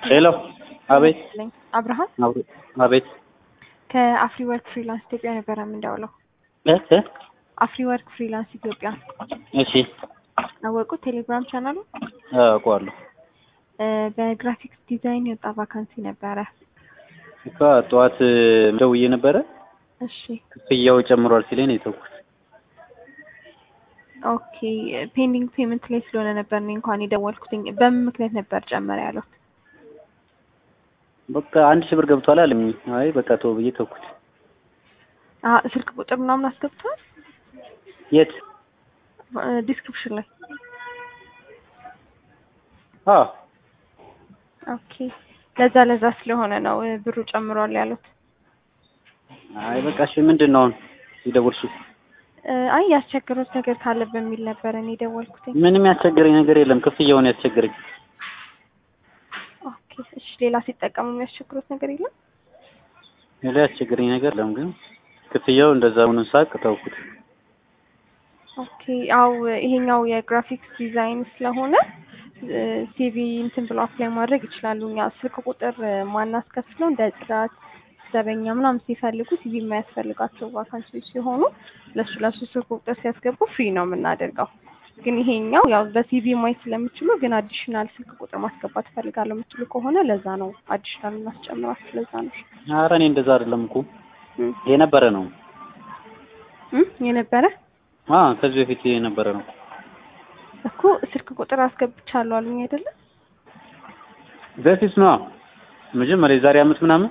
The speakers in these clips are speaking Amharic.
ሄሎ አቤት ነኝ አብርሃም አቤት አቤት ከአፍሪ ወርክ ፍሪላንስ ኢትዮጵያ ነበረ የምንደውለው። እህ እ አፍሪ ወርክ ፍሪላንስ ኢትዮጵያ እሺ አወቁት። ቴሌግራም ቻናሉ አውቀዋለሁ እ በግራፊክስ ዲዛይን የወጣ ቫካንሲ ነበረ። እኮ ጠዋት ደውዬ ነበረ እሺ ክፍያው ጨምሯል ሲለኝ ነው የተውኩት። ኦኬ ፔንዲንግ ፔመንት ላይ ስለሆነ ነበር እኔ እንኳን የደወልኩትኝ። በምን ምክንያት ነበር ጨመረ ያለው? በቃ አንድ ሺህ ብር ገብቷል አለኝ። አይ በቃ ተው ብዬ ተውኩት። አ ስልክ ቁጥር ምናምን አስገብቷል የት? ዲስክሪፕሽን ላይ አዎ ኦኬ ለዛ ለዛ ስለሆነ ነው እ ብሩ ጨምሯል ያሉት። አይ በቃ እሺ ምንድን ነው አሁን የደወልሽው? እ አይ ያስቸገሩት ነገር ካለ በሚል ነበር እኔ የደወልኩትኝ። ምንም ያስቸገረኝ ነገር የለም። ክፍያውን ያስቸገረኝ ኦኬ እሺ ሌላ ሲጠቀሙ የሚያስቸግሩት ነገር የለም? ሌላ ያስቸገረኝ ነገር የለም፣ ግን ክፍያው እንደዛ መሆኑን ሳቅ ተውኩት። ኦኬ ያው ይሄኛው የግራፊክስ ዲዛይን ስለሆነ ሲቪ እንትን ብሎ አፕላይ ማድረግ ይችላሉ። እኛ ስልክ ቁጥር ማናስከፍለው እንደ ጽዳት ዘበኛ ምናምን ሲፈልጉ ሲቪ የማያስፈልጋቸው ቫካንሲዎች ሲሆኑ ለሱ ለሱ ስልክ ቁጥር ሲያስገቡ ፍሪ ነው የምናደርገው። ግን ይሄኛው ያው በሲቪ ማየት ስለምችሉ ግን አዲሽናል ስልክ ቁጥር ማስገባት እፈልጋለሁ የምትሉ ከሆነ ለዛ ነው አዲሽናል እናስጨምራችሁ። ለዛ ነው ኧረ እኔ እንደዛ አይደለም እኮ እም የነበረ ነው። እም የነበረ አ ከዚህ በፊት የነበረ ነው። እኮ ስልክ ቁጥር አስገብቻለሁ አሉኝ አይደለ? በፊት ነው መጀመሪያ የዛሬ አመት ምናምን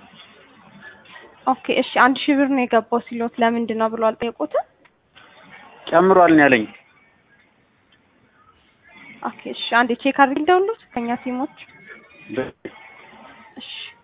ኦኬ እሺ አንድ ሺህ ብር ነው የገባው ሲሎት ለምንድን ነው ብሎ አልጠየቁትም? ጨምሯል ነው ያለኝ። ኦኬ እሺ አንዴ ቼክ አድርግ ደውሉት ከኛ ሲሞች በ- እሺ